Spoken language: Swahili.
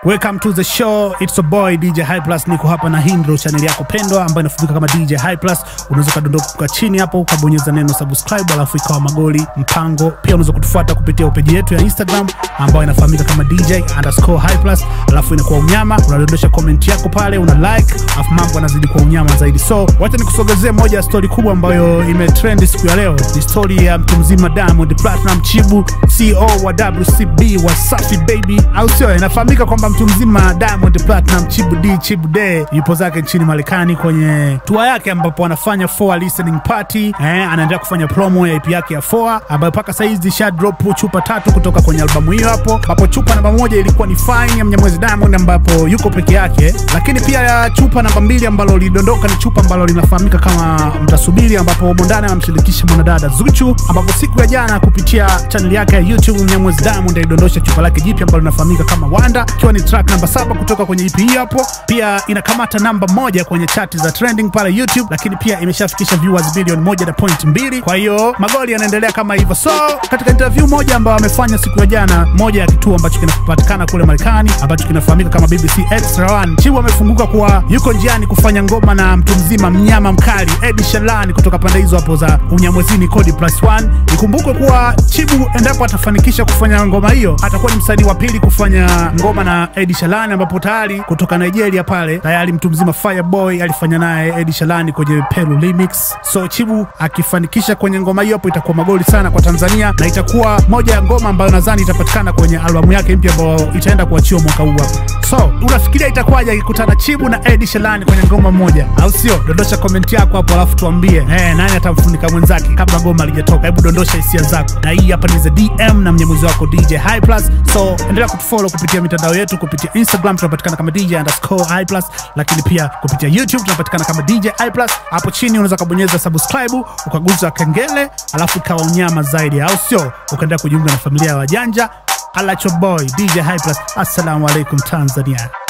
Welcome to the show. It's a boy DJ High Plus. Niko hapa na hii ndio channel yako pendwa ambayo inafahamika kama DJ High Plus. Unaweza kadondoka chini hapo ukabonyeza neno subscribe, alafu ikawa magoli mpango. Pia unaweza kutufuata kupitia peji yetu ya Instagram ambayo inafahamika kama DJ underscore High Plus, alafu inakuwa unyama. Unadondosha comment yako pale, una like, alafu mambo yanazidi kwa unyama zaidi. So wacha nikusogezee moja ya story kubwa ambayo imetrend siku ya leo. Ni story ya mtu mzima Diamond Platinum Chibu, CEO wa WCB Wasafi Baby, au sio? Inafahamika kwamba mtu mzima Diamond Platinum Chibu D Chibu D yupo zake nchini Marekani kwenye tour yake ambapo anafanya four listening party eh, anaendelea kufanya promo ya EP yake ya four ambayo mpaka saizi sha drop chupa tatu kutoka kwenye albamu hiyo hapo, ambapo chupa namba moja ilikuwa ni Fine ya Mnyamwezi Diamond ambapo yuko peke yake, lakini pia ya chupa namba mbili ambalo lilidondoka ni chupa ambalo linafahamika kama Mtasubiri, ambapo humo ndani anamshirikisha mwanadada Zuchu, ambapo siku ya jana kupitia channel yake ya YouTube Mnyamwezi Diamond alidondosha chupa lake jipya ambalo linafahamika kama Wanda, ikiwa ni track namba saba kutoka kwenye EP hii hapo. Pia inakamata namba moja kwenye chati za trending pale YouTube, lakini pia imeshafikisha viewers bilioni moja na point mbili. Kwa hiyo magoli yanaendelea kama hivyo. So katika interview moja ambayo amefanya siku ya jana, moja ya kituo ambacho kinapatikana kule Marekani ambacho kinafahamika kama BBC Extra One, Chibu amefunguka kuwa yuko njiani kufanya ngoma na mtu mzima mnyama mkali Ed Sheeran kutoka pande hizo hapo za Unyamwezini Kodi Plus One. Ikumbukwe kuwa Chibu endapo atafanikisha kufanya ngoma hiyo, atakuwa ni msanii wa pili kufanya ngoma na Ed Sheeran, ambapo tayari kutoka Nigeria pale tayari mtu mzima Fireboy alifanya naye Ed Sheeran kwenye Pelu Remix. So Chibu akifanikisha kwenye ngoma hiyo hapo itakuwa magoli sana kwa Tanzania na itakuwa moja ya ngoma ambayo nadhani itapatikana kwenye albamu yake mpya ambayo itaenda kuachiwa mwaka huu hapo. So unafikiria itakuwaje akikutana Chibu na Ed Sheeran kwenye ngoma moja, au sio? Dondosha komenti yako hapo, alafu tuambie eh, nani atamfunika mwenzake kabla goma lijatoka. Hebu dondosha hisia zako, na hii hapa ni za DM na mnyamuzi wako DJ High Plus. So endelea kutufollow kupitia mitandao yetu, kupitia Instagram tunapatikana kama DJ underscore High Plus, lakini pia kupitia YouTube tunapatikana kama DJ High Plus. Hapo chini unaweza kubonyeza subscribe, ukaguza kengele, alafu ikawa unyama zaidi, au sio? Ukaendelea kujiunga na familia ya wajanja. Alacho boy DJ High Plus. Assalamu alaikum Tanzania.